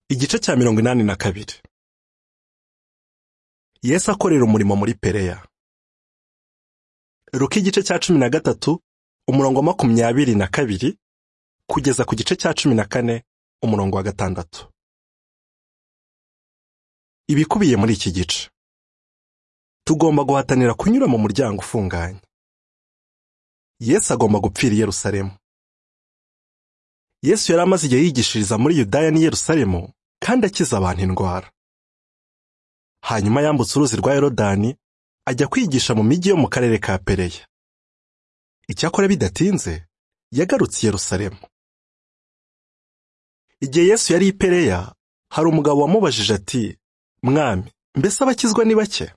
igice cya mirongo inani na kabiri yesu akorera umurimo muri pereya ruka igice cya cumi na gatatu umurongo wa makumyabiri na kabiri kugeza ku gice cya cumi na kane umurongo wa gatandatu ibikubiye muri iki gice tugomba guhatanira kunyura mu muryango ufunganye yesu agomba gupfira i Yerusalemu yesu yari amaze igihe yigishiriza muri yudaya n'i Yerusalemu kandi akiza abantu indwara hanyuma yambutse uruzi rwa yorodani ajya kwigisha mu mijyi yo mu karere ka pereya icyakora bidatinze yagarutse i Yerusalemu igihe yesu yari i pereya hari umugabo wamubajije ati mwami mbese abakizwa ni bake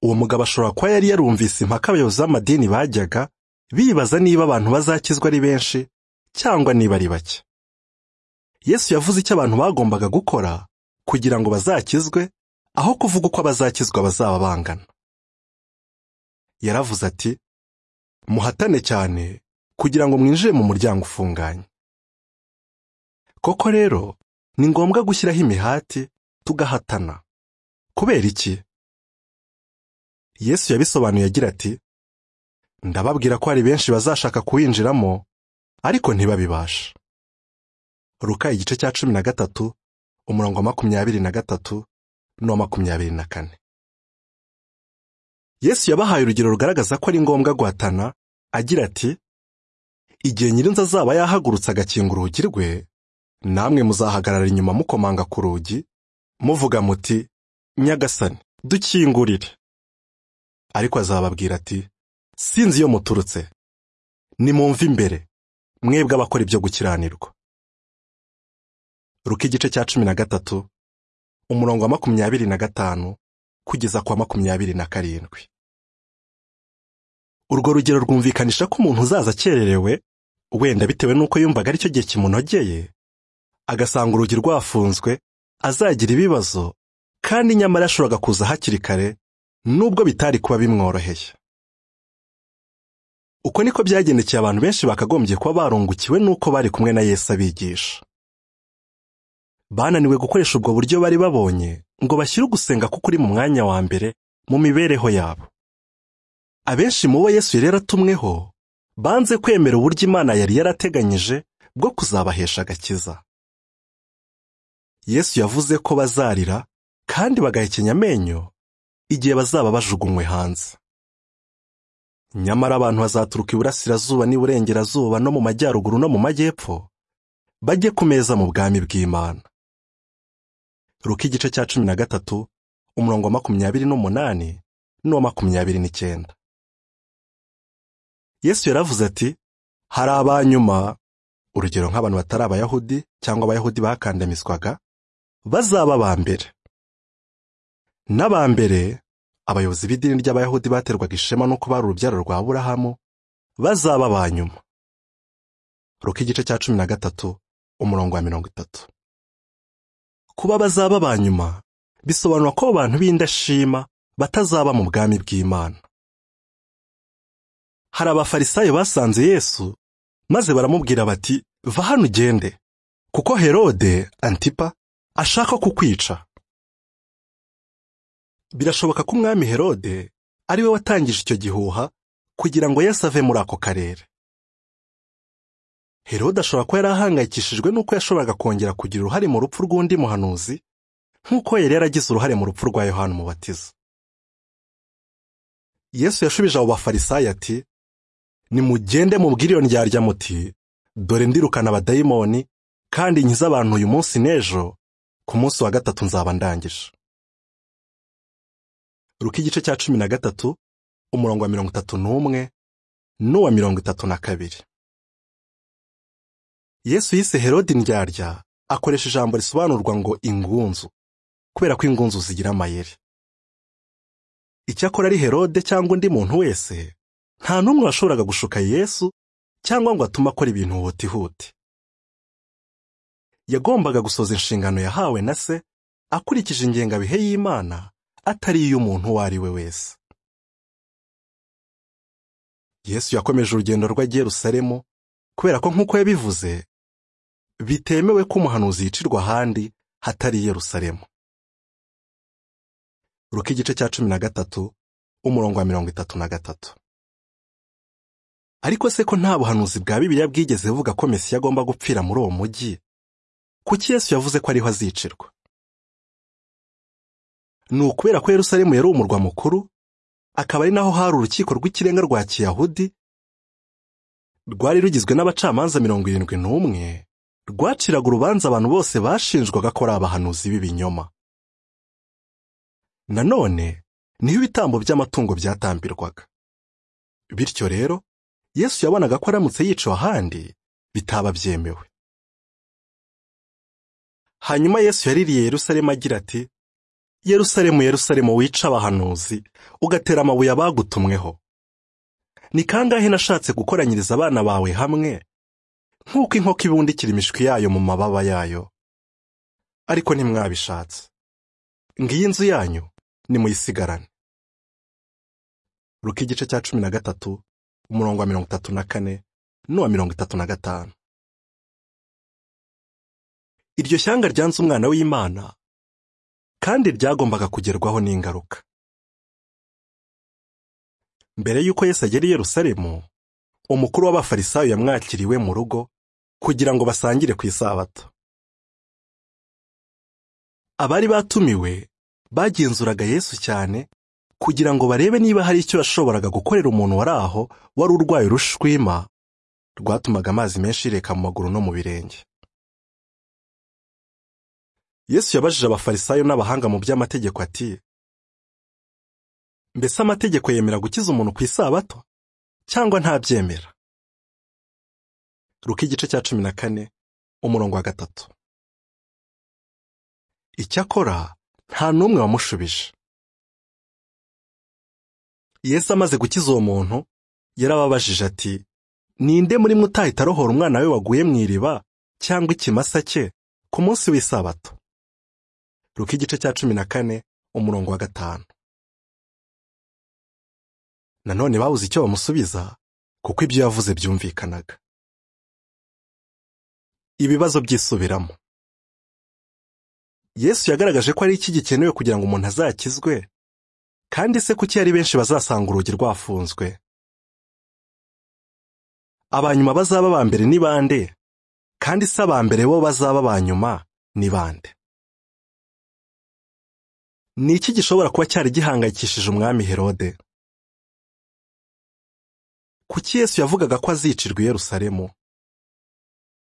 uwo mugabo ashobora kuba yari yarumvise impaka abayobozi b'amadini bajyaga bibaza niba abantu bazakizwa ari benshi cyangwa niba ari bake yesu yavuze icyo abantu bagombaga gukora kugira ngo bazakizwe aho kuvuga uko abazakizwa bazaba bangana yaravuze ati muhatane cyane kugira ngo mwinjire mu muryango ufunganye koko rero ni ngombwa gushyiraho imihati tugahatana kubera iki yesu yabisobanuye agira ati ndababwira ko hari benshi bazashaka kuwinjiramo ariko ntibabibasha ruka igice cya cumi na gatatu umurongo wa makumyabiri na gatatu n'uwa makumyabiri na kane yesu yabahaye urugero rugaragaza ko ari ngombwa guhatana agira ati igihe nyirinzi azaba yahagurutse agakinga urugi rwe namwe muzahagarara inyuma mukomanga ku rugi muvuga muti nyagasani dukingurire ariko azababwira ati sinzi iyo muturutse nimumve imbere mwebwe abakora ibyo gukiranirwa ruka igice cya cumi na gatatu umurongo wa makumyabiri na gatanu kugeza kwa makumyabiri na karindwi urwo rugero rwumvikanisha ko umuntu uzaza akererewe wenda bitewe n'uko yumvaga aricyo gihe kimunogeye agasanga urugi rwafunzwe azagira ibibazo kandi nyamara yashoboraga kuza hakiri kare nubwo bitari kuba bimworoheye uko niko byagendekeye abantu benshi bakagombye kuba barungukiwe n'uko bari kumwe na Yesu abigisha bananiwe gukoresha ubwo buryo bari babonye ngo bashyire ugusenga kuko uri mu mwanya wa mbere mu mibereho yabo abenshi mu bo Yesu yari yaratumweho banze kwemera uburyo Imana yari yarateganyije bwo kuzabahesha agakiza Yesu yavuze ko bazarira kandi bagahekenya amenyo igihe bazaba bajugunywe hanze nyamara abantu bazaturuka iburasirazuba n'iburengerazuba no mu majyaruguru no mu majyepfo bajye ku meza mu bwami bw'imana ruka igice cya cumi na gatatu umurongo wa makumyabiri n'umunani n'uwa makumyabiri n'icyenda yesu yaravuze ati hari abanyuma urugero nk'abantu batari abayahudi cyangwa abayahudi bakandamizwaga bazaba aba mbere n'aba mbere abayobozi b'idini ry'abayahudi baterwaga ishema n'uko bari urubyaro rwa burahamu bazaba aba nyuma ruka igice cya cumi na gatatu umurongo wa mirongo itatu kuba bazaba aba nyuma bisobanura ko abantu b'indashima batazaba mu bwami bw'imana hari abafarisayo basanze yesu maze baramubwira bati va hano ugende kuko herode antipa ashaka kukwica birashoboka ko umwami herode ari we watangije icyo gihuha kugira ngo Yesu ave muri ako karere herode ashobora kuba yari ahangayikishijwe n'uko yashoboraga kongera kugira uruhare mu rupfu rw'undi muhanuzi nk'uko yari yaragize uruhare mu rupfu rwa yohana umubatiza yesu yashubije abo bafarisayo ati nimugende mubwire iyo ndyarya muti dore ndirukana abadayimoni kandi nkize abantu uyu munsi n'ejo ku munsi wa gatatu nzaba ndangije ruka igice cya cumi na gatatu umurongo wa mirongo itatu n'umwe n'uwa mirongo itatu na kabiri yesu yise herode indyarya akoresha ijambo risobanurwa ngo ingunzu kubera ko ingunzu zigira amayeri icyakora ari herode cyangwa undi muntu wese nta n'umwe washoboraga gushuka yesu cyangwa ngo atume akora ibintu hutihuti yagombaga gusoza inshingano yahawe na se akurikije ingengabihe y'imana atari iy'umuntu uwo ari we wese yesu yakomeje urugendo rwe i Yerusalemu kubera ko nk'uko yabivuze bitemewe ko umuhanuzi yicirwa ahandi hatari i Yerusalemu ruka igice cya cumi na gatatu umurongo wa mirongo itatu na gatatu ariko se ko nta buhanuzi bwa bibiliya bwigeze buvuga ko mesiya agomba gupfira muri uwo mujyi kuki yesu yavuze ko ariho azicirwa ni ukubera ko Yerusalemu yari umurwa mukuru akaba ari naho hari urukiko rw'ikirenga rwa kiyahudi rwari rugizwe n'abacamanza mirongo irindwi n'umwe rwaciraga urubanza abantu bose bashinjwaga ko ari abahanuzi b'ibinyoma nanone niho ibitambo by'amatungo byatambirwaga bityo rero yesu yabonaga ko aramutse yicaye ahandi bitaba byemewe hanyuma yesu yaririye Yerusalemu agira ati Yerusalemu Yerusalemu wica abahanuzi ugatera amabuye abagutumweho ni kangahe nashatse gukoranyiriza abana bawe hamwe nk'uko inkoko ibundikira imishwi yayo mu mababa yayo ariko ntimwabishatse ngiyi inzu yanyu nimuyisigarane ruka igice cya cumi na gatatu umurongo wa mirongo itatu na kane n'uwa mirongo itatu na gatanu iryo shyanga ryanze umwana w'imana kandi ryagombaga kugerwaho n'ingaruka mbere y'uko Yesu agera i Yerusalemu umukuru w'abafarisayo yamwakiriwe mu rugo kugira ngo basangire ku isabato abari batumiwe bagenzuraga Yesu cyane kugira ngo barebe niba hari icyo yashoboraga gukorera umuntu wari aho wari urwaye urushwima rwatumaga amazi menshi yireka mu maguru no mu birenge yesu yabajije abafarisayo n'abahanga mu by'amategeko ati mbese amategeko yemera gukiza umuntu ku isabato cyangwa ntabyemera ruka igice cya cumi na kane umurongo wa gatatu icyakora nta n'umwe wamushubije yesu amaze gukiza uwo muntu yarababajije ati ninde muri mwe utahita arohora umwana we waguye mu iriba cyangwa ikimasa cye ku munsi w'isabato ruka igice cya cumi na kane umurongo wa gatanu nanone babuze icyo bamusubiza kuko ibyo yavuze byumvikanaga ibibazo byisubiramo yesu yagaragaje ko ari iki gikenewe kugira ngo umuntu azakizwe kandi se kuki ari benshi bazasanga urugi rwafunzwe abanyuma bazaba ba mbere ni bande kandi se abambere bo bazaba ba nyuma ni bande ni iki gishobora kuba cyari gihangayikishije umwami herode kuki yesu yavugaga ko azicirwa i Yerusalemu